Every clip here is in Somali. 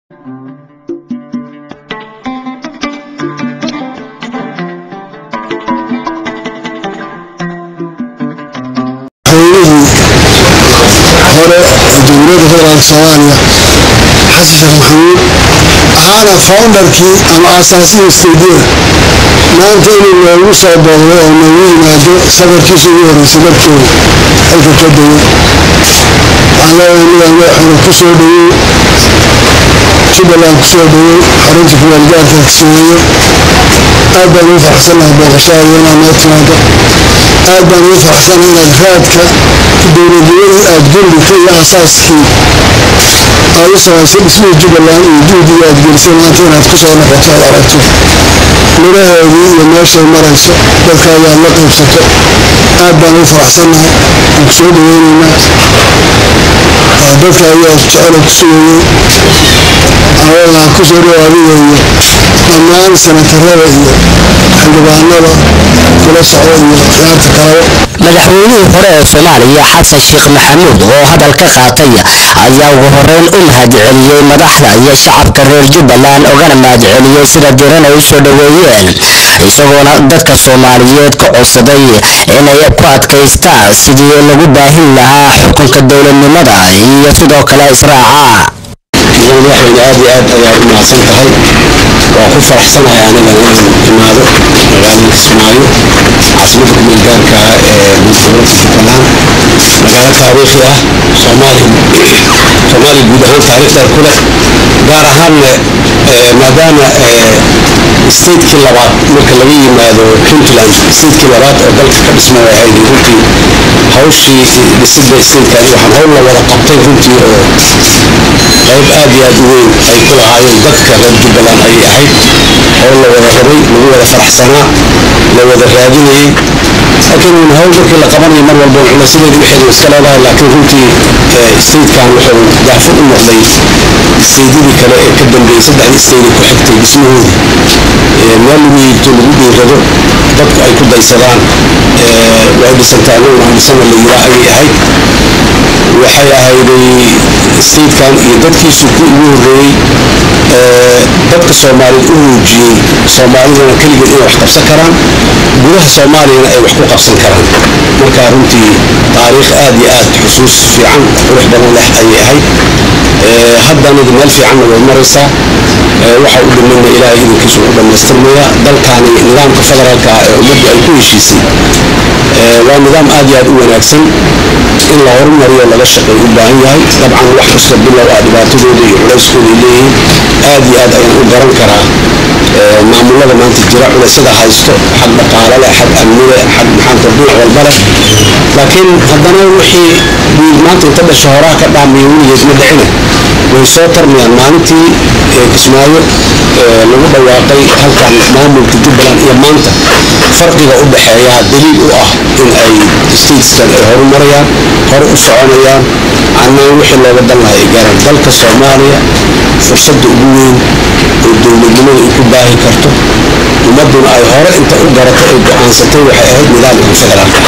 hore ee dowladda federaalk soomaaliya xasan sheekh maxamuud ahaana foundarkii ama aasaasihii stuudiyada maanta inuu noogu soo booqdo oo noogu yimaado safarkiisa ugu horeysay dalkeeda halka ka degay waxaan leeyahay midaan ku soo dhaweey jubbaland ku soo dhaweey xarunta kuwaalgaarka kismaayo aad baan ugu faraxsanahay booqashaada inaad noo timaado aad baan ugu faraxsanahay inaad raadka dowladnimadii aad gundhigta iyo aasaaskii aad u samaysay dhismihii jubbaland iyo juhdigii aad gelisay maanta inaad ku soo noqoto aad aragto midhaheedii iyo meeshay marayso dadkaaga aad la qaybsato aad baan ugu faraxsanahay aan ku soo dhaweynaynaa dadka ayaa jecelo ku sugayey aan ku soo dhawaadigayo dhammaan sanatarada iyo xildhibaanada kula socda iyo khiyaarta kalaba madaxweynihii hore ee soomaaliya xasan sheekh maxamuud oo hadal ka qaatay ayaa ugu horeyn u mahadceliyey madaxda iyo shacabka reer jubbaland ogana mahadceliyey sida diran ay u soo dhoweeyeen isagoona dadka soomaaliyeed ka codsaday inay ku adkaystaan sidii lagu baahin lahaa xukunka dowladnimada iyo sidoo kale israaca madaxweyne aad iyo aad ayaa u mahadsan tahay waa ku faraxsanahay aniga inaan imaado magaalada kismaayo caasimada kumeel gaarka ah ee dowladda jubbaland magaalo taariikhi ah soomaaliya soomaaliya guud ahaan taariikhdeer ku leh gaar ahaanna maadaama statekii labaad marka laga yimaado puntland statekii labaad oo dalka ka dhisma way ahayd runtii hawshii dhisida statekan waxaan howl la wada qabtay runtii oo qayb aad iyo aad u weyn ay ku lahaayeen dadka reer jubbaland ayay ahayd howl la wada rabay lagu wada faraxsanaa la wada raadinayay laakiin hawl markii la qabanayo mar walba culaysadeedi waxeedu iska leedahay laakiin runtii statekan wuxuu daafur u noqday steedyadii kale ee ka dambeeyey saddexdii steedi ku xigtay dhismahoodii meel lagu yiibto lagu dhiirado dadku ay ku daysadaan way dhisantay anaguna aan dhisana la yiraa ayay ahayd waxay ahayday statekan iyo dadkiisu ku ugu horreeyey dadka soomaaliyeed u muujiyey soomaalidana keligeed inay wax qabsan karaan gudaha soomaaliyana ay wax ku qabsan karaan marka runtii taariikh aad iyo aad xusuus fiican qurux badan leh ayay ahayd haddana meel fiicanna way maraysaa waxa u dhimana ilaahay idinkiisu u dhammaystirmaya dalkaani nidaamka federaalka ah ee ummaddu ay ku heshiisay waa nidaam aad iyo aad u wanaagsan in la horumariyo laga shaqeey u baahan yahay dabcan wax kasta bilow ah dhibaatadooda iyo culayskooda ay leeyihiin aad iyo aad ayaan u garan karaa maamulada maanta jira culaysada haysto xag dhaqaale leh xag amni leh xag maxaanta dhinac walba leh laakiin haddana wixii maanta inta dhasha horaa ka dhaamiya weligeed ma dhicine way soo tarmayaan maalintii kismaayo lagu dhawaaqay halkan maamulka jubbaland iyo maanta farqiga u dhexeeya daliil u ah in ay stateskan ay horumarayaan hore u soconayaan annaan wixii looga dan lahay ay gaaraan dalka soomaaliya fursadda ugu weyn oo dowladnimada ay ku baahi karto ummadduna ay hore inta u garato ay go-aansatay waxay ahayd nidaamka federaalka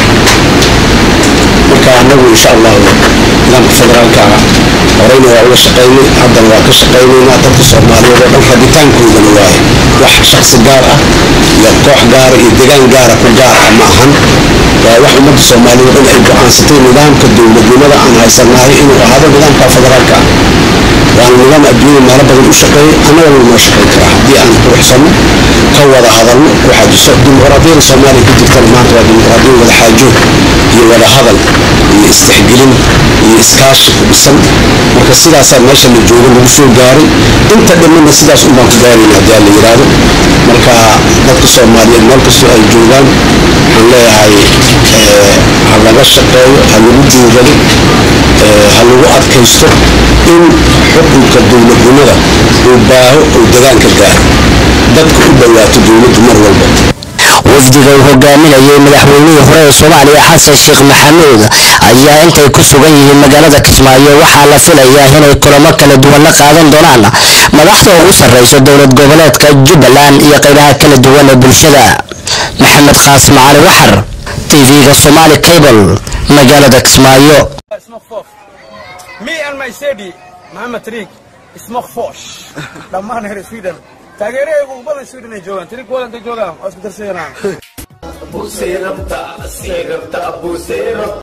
marka annagu insha allahu nidaamka federaalka horeyna waa uga shaqaynay haddana waa ka shaqaynaynaa dadka soomaaliyeed oo dhan rabitaankoodana waaye wax shaksi gaar ah iyo koox gaara iyo degaan gaara ku gaar ah ma ahan waa wax ummadda soomaaliyeed oo dhan ay go-aansatay nidaamka dowladnimada aan haysanahay inuu ahaado nidaamka federaalka ah waana nidaam adduunya meelo badan u shaqeeyay annagana noo shaqayn karaa haddii aan quruxsanno ka wada hadalno ku xajiso dimuqraadiyada soomaaliya ka jirtana maanta waa dimuqraadiya wada xaajood iyo wada hadal iyo istixgelin iyo iskaashi ku dhisan marka sidaasaa meesha la joogo lagu soo gaaray inta dhimanna sidaas unbaan ku gaarayna haddii aan la yidhaahdo marka dadka soomaaliyeed meel kastoo ay joogaan waxaan leeyahay ha laga shaqeeyo ha lagu duugado ha lagu adkaysto in xukunka dowladnimada uu baaho oo degaanka gaaro dadka u dhowaato dowladdu mar walba wafdiga uu hogaaminayay madaxweynihii hore ee soomaaliya xasan sheekh maxamuud ayaa intay ku sugan yihiin magaalada kismaayo waxaa la filayaa inay kulamo kala duwan la qaadan doonaan madaxda ugu sarreysa dowlad goboleedka jubbaland iyo qaybaha kala duwan ee bulshada maxamed qaasim cali waxar tv-ga somaali cable magaalada kismaayo Me and my Sedi, Muhammad Tariq, smakfosh dhammaan reer sweden taageerahaygu ugu badan sweden ay joogaan tiri kuwada intay joogaan waa isku darsayanaan